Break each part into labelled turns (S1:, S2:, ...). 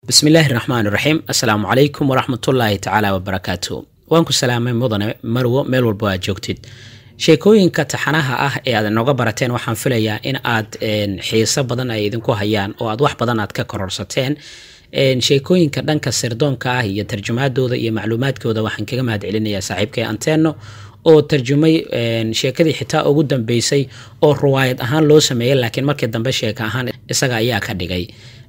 S1: bismillaahi raxmaan raxiim assalaamu calaykum waraxmatullaahi tacaala wabarakaatu waan ku salaamay mudane marwo meel walba aad joogtid sheekooyinka taxanaha ah ee aad inooga barateen waxaan filayaa in aad xiiso badan ay idinku hayaan oo aad wax badan aad ka kororsateen sheekooyinka dhanka sirdoonka ah iyo tarjumaadooda iyo macluumaadkooda waxaan kaga mahad celinayaa saaxiibkay anteno oo tarjumay sheekadii xitaa ugu dambeysay oo ruwaayad ahaan loo sameeyey laakiin markii dambe sheeka ahaan isaga ayaa ka dhigay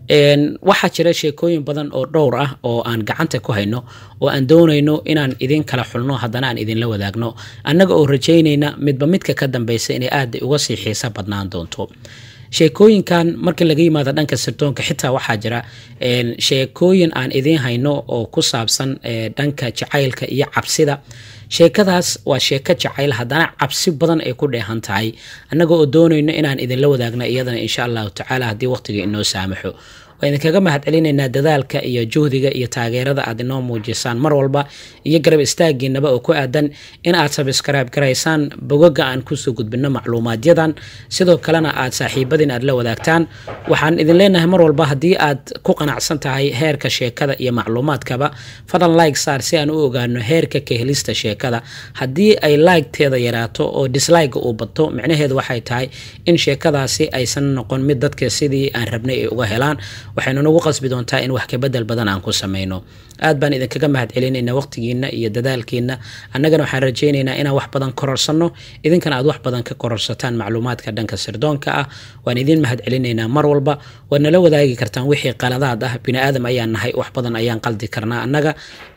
S1: waxaa jira sheekooyin badan oo dhowr ah oo aan gacanta ku hayno oo aan doonayno inaan idin kala xulno haddana aan idinla wadaagno annaga oo rajaynayna midba midka ka dambeysa inay aad uga sii xiiso badnaan doonto sheekooyinkan marka laga yimaado dhanka sirdoonka xitaa waxaa jira sheekooyin aan idiin hayno oo ku saabsan dhanka jacaylka iyo cabsida sheekadaas waa sheeko jacayl haddana cabsi badan ay ku dheehan tahay annaga oo doonayno inaan idinla wadaagna iyadana insha allahu tacaala haddii waqtiga inoo saamaxo waa idinkaga mahad celinaynaa dadaalka iyo juhdiga iyo taageerada aad inoo muujisaan mar walba iyo garab istaagiinaba oo ku aadan in aad sabskrayb garaysaan bogoga aan kusoo gudbino macluumaadyadan sidoo kalena aad saaxiibadiin aad la wadaagtaan waxaan idin leenahay mar walba haddii aad ku qanacsan tahay heerka sheekada iyo macluumaadkaba fadlan like saar si aan u ogaano heerka ka helista sheekada haddii ay like-teeda yaraato oo dislike uu bato micnaheedu waxay tahay in sheekadaasi aysan noqon mid dadka sidii aan rabnay ay uga helaan waxaynu nagu qasbi doontaa in wax kabedel badan aan ku sameyno aad baan idinkaga mahad celinaynaa waqtigiina iyo dadaalkiina annagana waxaan rajaynaynaa inaan wax badan kororsanno idinkana aad wax badan ka kororsataan macluumaadka dhanka sirdoonka ah waan idiin mahad celinaynaa mar walba waad nala wadaagi kartaan wixii qaladaad ah bini aadam ayaan nahay wax badan ayaan qaldi karnaa annaga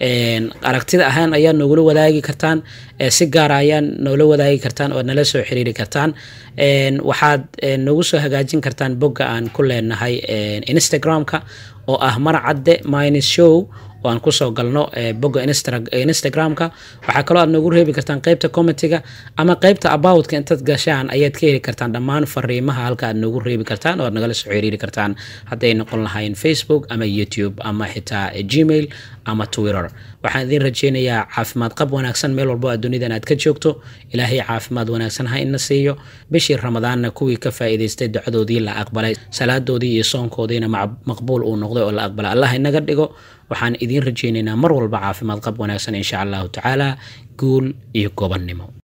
S1: aragtida ahaan ayaad noogula wadaagi kartaan si gaara ayaan noola wadaagi kartaan oad nala soo xiriiri kartaan waxaad nagu soo hagaajin kartaan bogga aan ku leenahay instagram-ka oo ah marcadde minus show oo aan kusoo galno bogga instagram-ka waxaa kaloo aad noogu reebi kartaan qeybta commentiga ama qeybta aboutka intaad gashaan ayaad ka heli kartaan dhammaan fariimaha halka aad noogu reebi kartaan oo aad nagala soo xiriiri kartaan hadday noqon lahayn facebook ama youtube ama xitaa gmail ama twitter waxaan idiin rajeynayaa caafimaad qab wanaagsan meel walbo aad dunidan aad ka joogto ilaahay caafimaad wanaagsan ha ina siiyo bishii ramadaanna kuwii ka faa'iidaystay ducadoodii la aqbalay salaadoodii iyo soonkoodiina maqbuul uu noqday oo la aqbalay allah inaga dhigo waxaan idiin rajeynaynaa mar walba caafimaad qab wanaagsan insha allahu tacaala guul iyo gobannimo